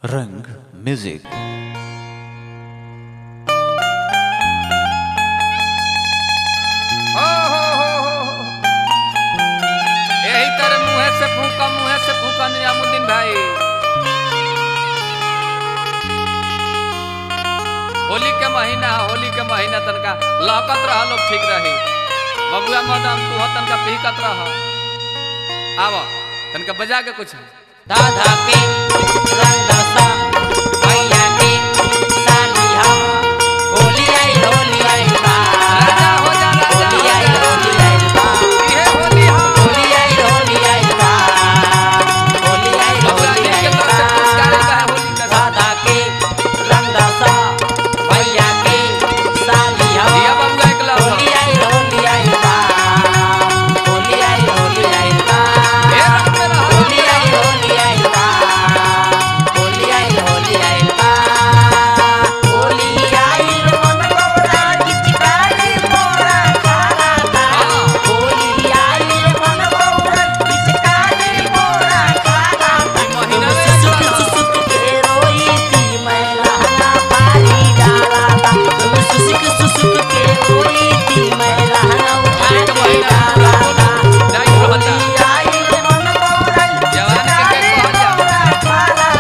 रंग म्यूजिक हो हो हो हो हो। यही तरह मुँह से फूका मुँह से फूका निजामुद्दीन भाई होली के महीना है, होली के महीना तनका लहकत रह लोग ठीक रही बबुआ मदन तू हो तनका पिहकत रह आव तनका बजा के कुछ दादा के रंग दसा भैया के सालिया होली आई होली आई बा राजा हो जा राजा होली हो आई जा। होली आई बा इहे होली है होली आई होली आई बा होली आई बबुआ होली जी आई के तरफ से पुरस्कार आया है होली का दादा के रंग दसा भैया के सालिया दिया बबुआ एक लव होली आई होली आई बा होली आई होली आई बा ए रंग में रहो होली आई होली आई बा होली आई होली आई बा होली आई मन गौरा किचकारी मोरा खारा था हाँ। होली आई मन गौरा किचकारी मोरा खारा था महीना में सुसुक सुसुक के रोई थी मैं रहना पारी डाला था तुम सुसुक सुसुक के रोई थी मैं रहना उठा एक के महीना डाला था जाई रहता होली आई मन गौरा जवान के के कह जा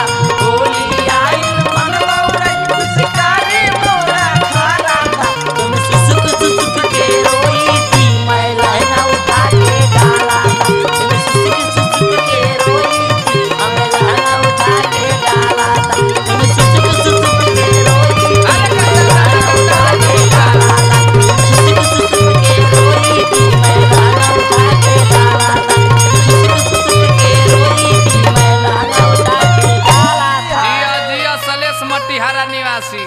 जिया जिया सलेश मटिहारा निवासी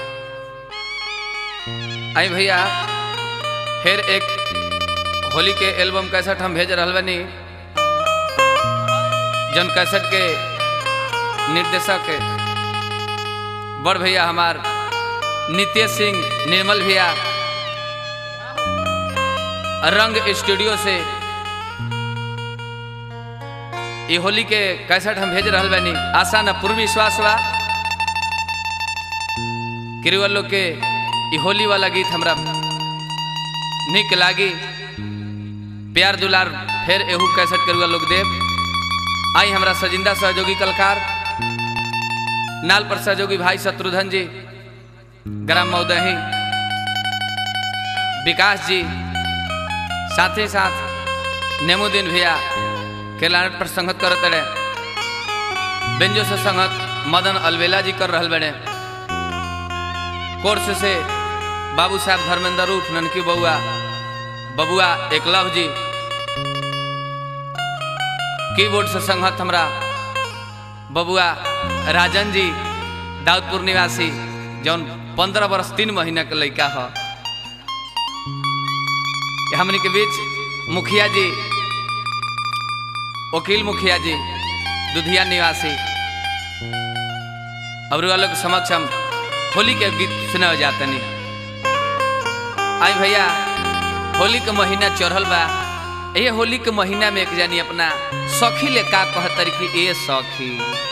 आई भैया फिर एक होली के एल्बम कैसेट हम भेज रहल बनी जन कैसेट के निर्देशक बड़ भैया हमार नितेश सिंह निर्मल भैया रंग स्टूडियो से ये होली के कैसेट हम भेज रहल बानी आशा न पूर्ण विश्वास बा किरुआ लोग के ये होली वाला गीत हमरा निक लागी प्यार दुलार फिर एहू कैसेट करुआ लोग देव आई हमरा सजिंदा सहयोगी कलकार नाल पर सहयोगी भाई शत्रुघ्न जी ग्राम मौदही विकास जी साथ ही साथ नेमुद्दीन भैया के लानट पर संगत करत रहे बेंजो से संगत मदन अलवेला जी कर रहल बड़े कोर्स से बाबू साहब धर्मेंद्र रूप ननकी बउआ बबुआ एकलव जी कीबोर्ड से संगत हमरा बबुआ राजन जी दाऊदपुर निवासी जौन पंद्रह वर्ष तीन महीना के लड़का ह हमनी के बीच मुखिया जी वकील मुखिया जी दुधिया निवासी अब लोग के समक्ष हम होली के गीत सुनावे जाते नहीं आई भैया होली के महीना चढ़ल बा ये होली के महीना में एक जानी अपना सखी ले का कहतर कि ए सखी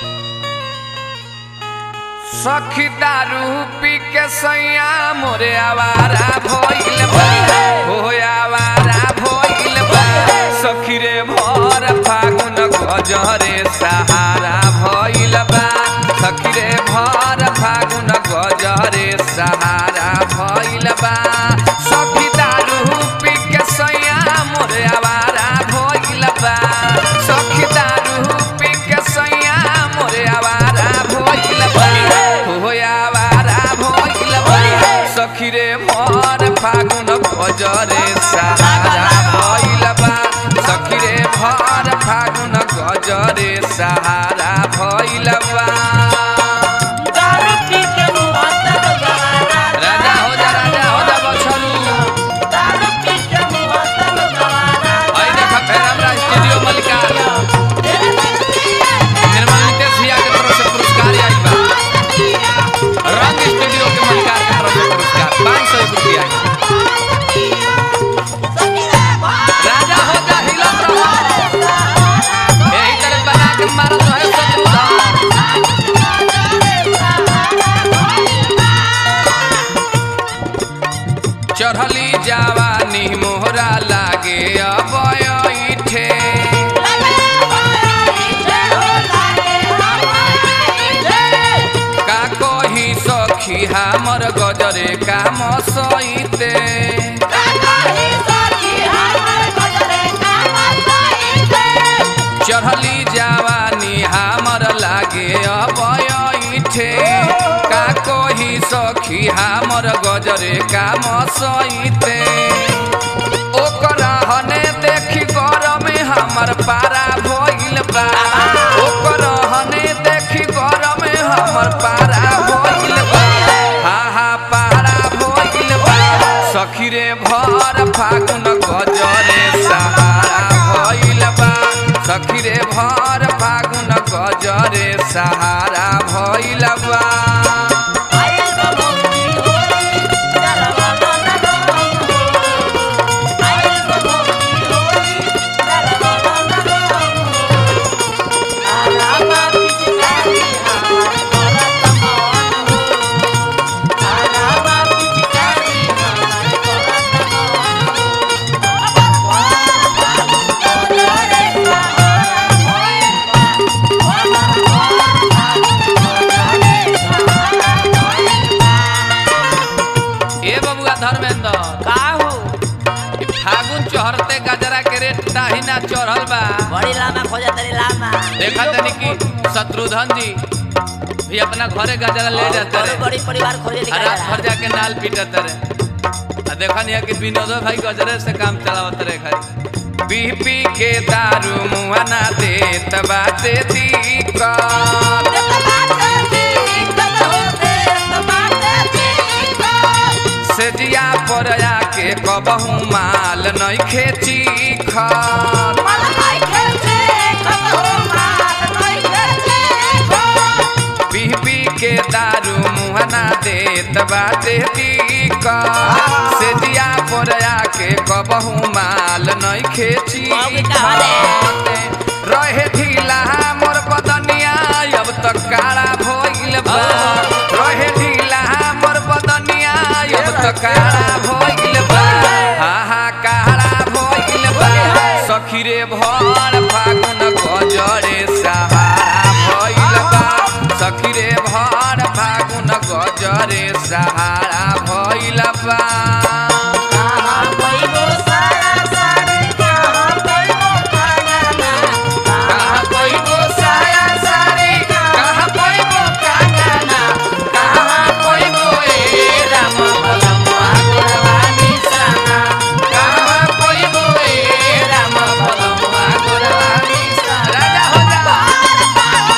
सखी दारू पी के सैया मोरे आवारा भइल बा हो आवारा भइल बा सखी रे भर फागुन गजरे सहारा भइल बा सखी रे भर फागुन गजरे सहारा भइल बा सखी दारू पी के सैया मोरे आवारा भइल बा सखी दारू पी के सैया मोरे आवारा भइल बा हो आवारा भइल बा सखी रे भर फागुन गजरे सहारा भइल बा सखी रे भर फागुन गजरे सहारा सखी हमर गजरे काम सईते चढ़ली जवानी हमर लागे अबयठे का कही सखी हमर गजरे काम सईते ओकरा हने देखी गरम हमर पारा भइल बा ओकरा हने देखी गरम हमर पारा भइल बा हा हा पारा भइल बा सखी रे भर फागुन गजरे सहारा भइल बा सखी रे भर फागुन गजरे सहारा भइल बा ए बबुआ धर्मेंद्र का हो ई फागुन चढ़ते गजरा के रेट ताही ना चढ़ल बा बड़ी लामा खोजा तरी लामा देखा तनी कि शत्रुधन जी भी अपना घरे गजरा ले जाते बड़ी रहे बड़ी परिवार खोजे आ दिखाई रात भर जाके नाल पीटत रहे आ देखा नहीं कि विनोदो भाई गजरे से काम चलावत रहे खाली पी पी के दारू मुआ ना देत बाते दिक्कत सेजिया पर आके कबहू माल नहीं खेची खत पी पी के दारू मुहना देत बाटे दिक्कत सेजिया पर आके कबहू माल नहीं खेची बाबू कहाँ रे? खत। रहे ढीला मोर बदनिया अब तक काला भइल बा रहे ढीला मोर बदनिया अब तक काला भइल बा हा हा काला भइल बा सखी रे भर फागुन गजरे सहारा भइल बा सखी रे भर फागुन गजरे सहारा भइल बा कहाँ पैबो साया सारी कहाँ पैबो कांगना कहाँ पैबो ए राम भलमुआ गोरवानी साना कहाँ पैबो ए राम भलमुआ गोरवानी साना राजा हो जा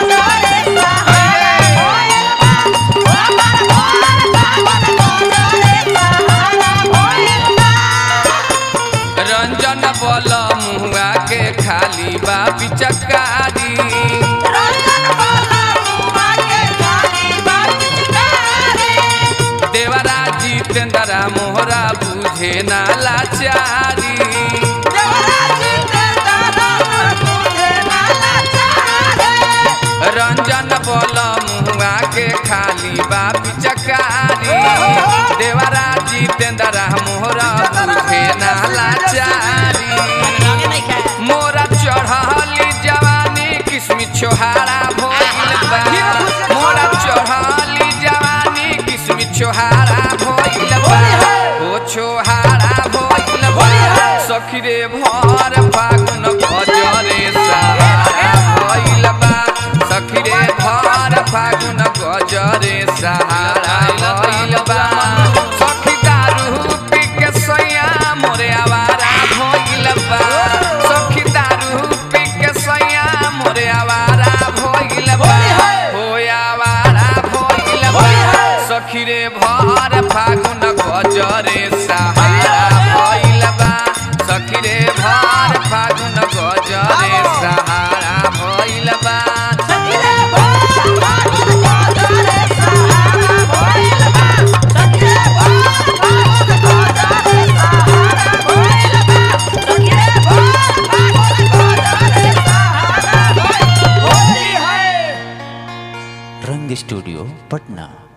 रंजन बल मुआ के खाली बा पिचकारी देवरा जितेंद्रा मोहरा बुझे ना लाचारी रंजन बल मुआ के खाली बा पिचकारी देवरा जितेंद्रा मोहरा बुझे ना लाचारी मोरा चढ़ली जवानी किस्मी छोहारा भइल बा मोरा चढ़ली जवानी किस्मी छोहारा भइल बा ओ छोहारा भइल बा सखी रे भर फागुन गजरे सहारा भइल बा सखी रे भर फागुन गजरे सहारा भइल बा सखी दारू पी के सैया मोरे आवारा भइल बा सखी दारू पी के सैया मोरे आवारा भइल बा हो आवारा भइल बा सखी रे भर फागुन गजरे सहारा भइल बा सखी रे भर फागुन गजरे सहारा भइल बा रंग स्टूडियो पटना